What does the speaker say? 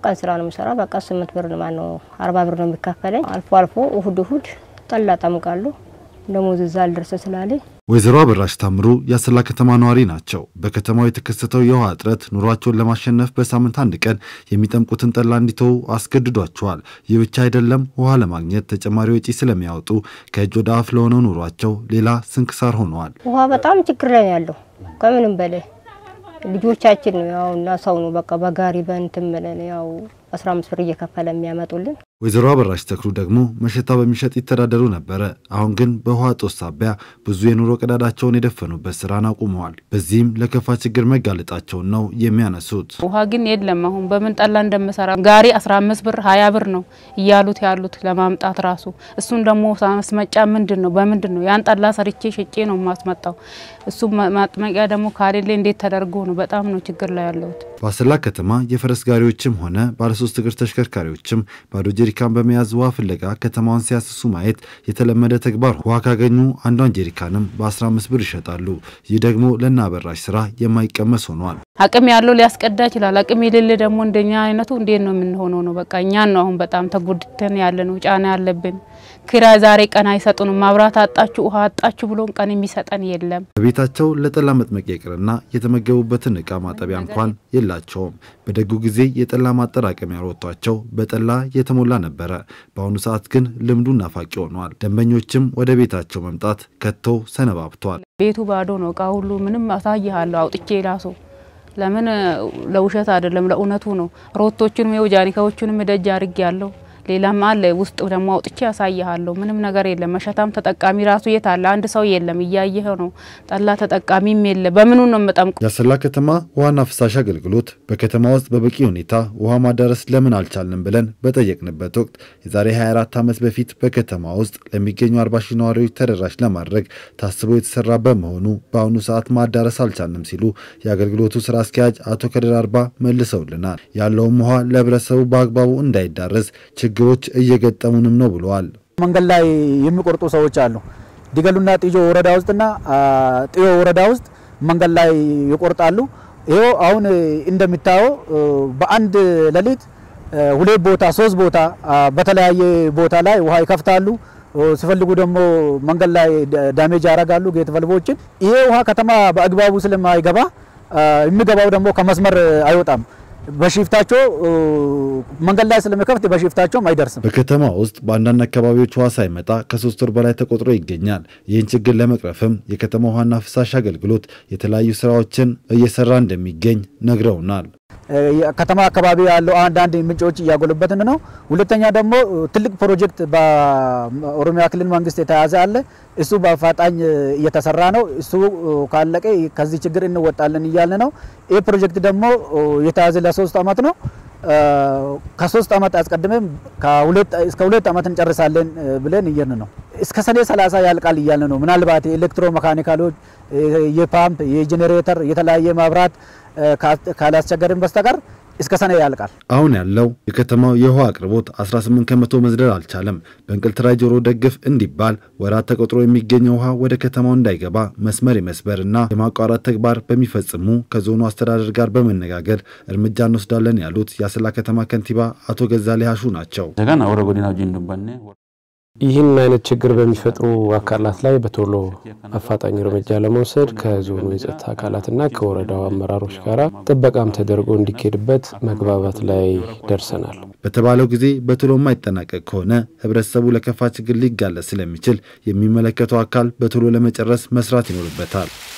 ቀን ስራ ነው የምሰራ። በቃ ስምንት ብር ማነው አርባ ብር ነው የሚካፈለኝ። አልፎ አልፎ እሁድ እሁድ ጠላ ጠምቃለሁ። ደሞዝ እዛ አልደርስ ስላለኝ ወይዘሮ አበራሽ ታምሩ የአሰላ ከተማ ነዋሪ ናቸው። በከተማው የተከሰተው የውሃ እጥረት ኑሯቸውን ለማሸነፍ በሳምንት አንድ ቀን የሚጠምቁትን ጠላ እንዲተዉ አስገድዷቸዋል። ይህ ብቻ አይደለም፣ ውሃ ለማግኘት ተጨማሪ ወጪ ስለሚያወጡ ከእጅ ወደ አፍ ለሆነው ኑሯቸው ሌላ ስንክሳር ሆነዋል። ውሃ በጣም ችግር ላይ ነው ያለው ከምንም በላይ ልጆቻችን ያው እና ሰው ነው በቃ በጋሪ በእንትን ብለን ያው አስራ አምስት ብር እየከፈለ የሚያመጡልን ወይዘሮ አበራሽ ተክሉ ደግሞ መሸታ በሚሸጥ ይተዳደሩ ነበረ። አሁን ግን በውሃ እጦት ሳቢያ ብዙ የኑሮ ቀዳዳቸውን የደፈኑበት ስራን አቁመዋል። በዚህም ለከፋ ችግር መጋለጣቸውን ነው የሚያነሱት። ውሃ ግን የለም። አሁን በምን ጠላ እንደምሰራ ጋሪ 15 ብር 20 ብር ነው እያሉት ያሉት ለማምጣት ራሱ። እሱን ደግሞ ማስመጫ ምንድን ነው በምንድን ነው ያን ጠላ ሰርቼ ሸጬ ነው ማስመጣው። እሱ ማጥመቂያ ደግሞ ካሌለ እንዴት ተደርጎ ነው? በጣም ነው ችግር ላይ ያለሁት። በአሰላ ከተማ የፈረስ ጋሪዎችም ሆነ ባለሶስት እግር ተሽከርካሪዎችም ባዶ ጀሪካን በመያዝ ውሃ ፍለጋ ከተማዋን ሲያስሱ ማየት የተለመደ ተግባር። ውሃ ካገኙ አንዷን ጀሪካንም በ15 ብር ይሸጣሉ። ይህ ደግሞ ለእነ አበራሽ ስራ የማይቀመስ ሆኗል። አቅም ያለው ሊያስቀዳ ይችላል። አቅም የሌለ ደግሞ እንደኛ አይነቱ እንዴት ነው የምንሆነው? ነው በቃ እኛን ነው አሁን በጣም ተጎድተን ያለ ነው፣ ጫና ያለብን። ኪራይ ዛሬ ቀን አይሰጡንም። ማብራት አጣችሁ፣ ውሃ አጣችሁ ብሎን ቀን የሚሰጠን የለም። በቤታቸው ለጠላ መጥመቂያ ይቅርና የተመገቡበትን እቃ ማጠቢያ እንኳን የላቸውም። በደጉ ጊዜ የጠላ ማጠራቀሚያ ሮቷቸው በጠላ የተሞላ ነበረ። በአሁኑ ሰዓት ግን ልምዱ ናፋቂ ሆኗል። ደንበኞችም ወደ ቤታቸው መምጣት ከቶ ሰነባብቷል። ቤቱ ባዶ ነው። እቃ ሁሉ ምንም አሳይሃለሁ አውጥቼ ላሶ ለምን ለውሸት አይደለም ለእውነቱ ነው። ሮቶቹንም የው ጃኒካዎቹንም ደጅ አርግ ያለው ሌላም አለ ውስጥ ደግሞ አውጥቼ ያሳይሃለሁ። ምንም ነገር የለም። መሸታም ተጠቃሚ ራሱ የት አለ? አንድ ሰው የለም። እያየህ ነው። ጠላ ተጠቃሚም የለ። በምኑ ነው የምጠምቁ? የአሰላ ከተማ ውሃና ፍሳሽ አገልግሎት በከተማ ውስጥ በበቂ ሁኔታ ውሃ ማዳረስ ለምን አልቻልንም ብለን በጠየቅንበት ወቅት የዛሬ 24 ዓመት በፊት በከተማ ውስጥ ለሚገኙ 40 ሺህ ነዋሪዎች ተደራሽ ለማድረግ ታስቦ የተሰራ በመሆኑ በአሁኑ ሰዓት ማዳረስ አልቻልንም ሲሉ የአገልግሎቱ ስራ አስኪያጅ አቶ ከድር አርባ መልሰውልናል። ያለውም ውሃ ለህብረተሰቡ በአግባቡ እንዳይዳረስ ችግሮች እየገጠሙንም ነው ብለዋል። መንገድ ላይ የሚቆርጡ ሰዎች አሉ። ዲገሉና ጢጆ ወረዳ ውስጥና ጢዮ ወረዳ ውስጥ መንገድ ላይ ይቆርጣሉ። ይኸው አሁን እንደሚታየው በአንድ ሌሊት ሁለት ቦታ ሶስት ቦታ በተለያየ ቦታ ላይ ውሃ ይከፍታሉ። ሲፈልጉ ደግሞ መንገድ ላይ ዳሜጅ ያደርጋሉ ጌት ቫልቮችን። ይሄ ውሃ ከተማ በአግባቡ ስለማይገባ የሚገባው ደግሞ ከመስመር አይወጣም። በሽፍታቸው መንገድ ላይ ስለሚከፍት በሽፍታቸውም አይደርስም። በከተማ ውስጥ በአንዳንድ አካባቢዎች ውሃ ሳይመጣ ከሶስት ወር በላይ ተቆጥሮ ይገኛል። ይህን ችግር ለመቅረፍም የከተማ ውሃና ፍሳሽ አገልግሎት የተለያዩ ስራዎችን እየሰራ እንደሚገኝ ነግረውናል። ከተማ አካባቢ ያለው አንዳንድ ምንጮች እያጎሉበትን ነው። ሁለተኛ ደግሞ ትልቅ ፕሮጀክት በኦሮሚያ ክልል መንግስት የተያዘ አለ። እሱ በአፋጣኝ እየተሰራ ነው። እሱ ካለቀ ከዚህ ችግር እንወጣለን እያለ ነው። ይህ ፕሮጀክት ደግሞ የተያዘ ለሶስት አመት ነው። ከሶስት አመት አስቀድመን እስከ ሁለት አመት እንጨርሳለን ብለን እየን ነው። እስከ ሰኔ ሰላሳ ያልቃል እያለ ነው። ምናልባት የኤሌክትሮ መካኒካሎች፣ የፓምፕ፣ የጄኔሬተር፣ የተለያየ መብራት ካላስቸገርን በስተቀር እስከ ሰኔ ያልቃል። አሁን ያለው የከተማው የውሃ አቅርቦት 18 ከመቶ መዝለል አልቻለም። በእንቅልትራይ ጆሮ ደግፍ እንዲባል ወራት ተቆጥሮ የሚገኘው ውሃ ወደ ከተማው እንዳይገባ መስመር የመስበርና የማቋረጥ ተግባር በሚፈጽሙ ከዞኑ አስተዳደር ጋር በመነጋገር እርምጃ እንወስዳለን ያሉት የአሰላ ከተማ ከንቲባ አቶ ገዛሌ ሀሹ ናቸው። ይህን አይነት ችግር በሚፈጥሩ አካላት ላይ በቶሎ አፋጣኝ እርምጃ ለመውሰድ ከዞኑ የጸጥታ አካላትና ከወረዳው አመራሮች ጋር ጥበቃም ተደርጎ እንዲካሄድበት መግባባት ላይ ደርሰናል። በተባለው ጊዜ በቶሎ የማይጠናቀቅ ከሆነ ህብረተሰቡ ለከፋ ችግር ሊጋለጥ ስለሚችል የሚመለከተው አካል በቶሎ ለመጨረስ መስራት ይኖርበታል።